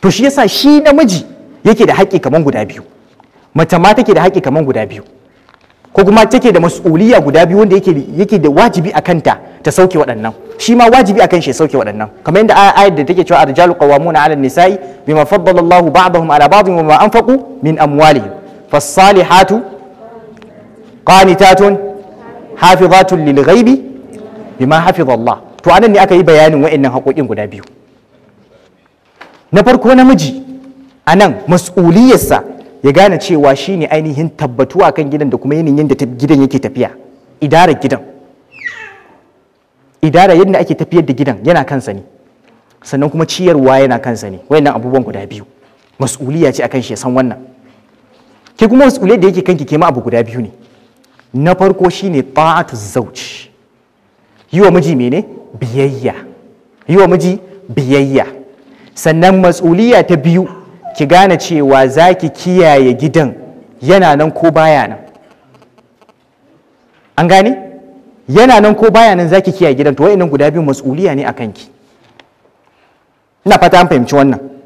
to shi yasa shi namiji yake da haƙƙi kaman guda biyu mace ma take da haƙƙi kaman guda biyu ko kuma take da mas'uliyya guda biyu wanda yake yake da wajibi a kanta ta sauke waɗannan shi ma wajibi akan shi ya sauke waɗannan kamar yadda ayat da take cewa arjalu qawwamuna 'ala an-nisa'i bima faddala Allahu ba'dahum 'ala ba'dhin wa ma anfaqu min amwalihim fas-salihatu qanitatun hafizatun lil ghaibi bima hafiza Allah to anan ne aka yi bayanin wa'annan haƙoƙin guda biyu na farko namiji anan mas'uliyarsa ya gane cewa shine ainihin tabbatuwa kan gidan da kuma yanayin yadda gidan yake tafiya idarar gidan idara yadda ake tafiyar da gidan yana kansa ne sannan kuma ciyarwa yana kansa ne wayannan abubuwan guda biyu mas'uliya ce akan shi ya san wannan ke kuma mas'uliyar da yake kanki ke ma abu guda biyu ne na farko shine ta'atu zauj yi wa miji mene biyayya yi wa miji biyayya sannan mas'uliya ta biyu ki gane cewa za ki kiyaye gidan yana nan ko baya nan an gane yana nan ko baya nan za ki kiyaye gidan to wa'annan guda biyu mas'uliya ne a kanki ina fata an fahimci wannan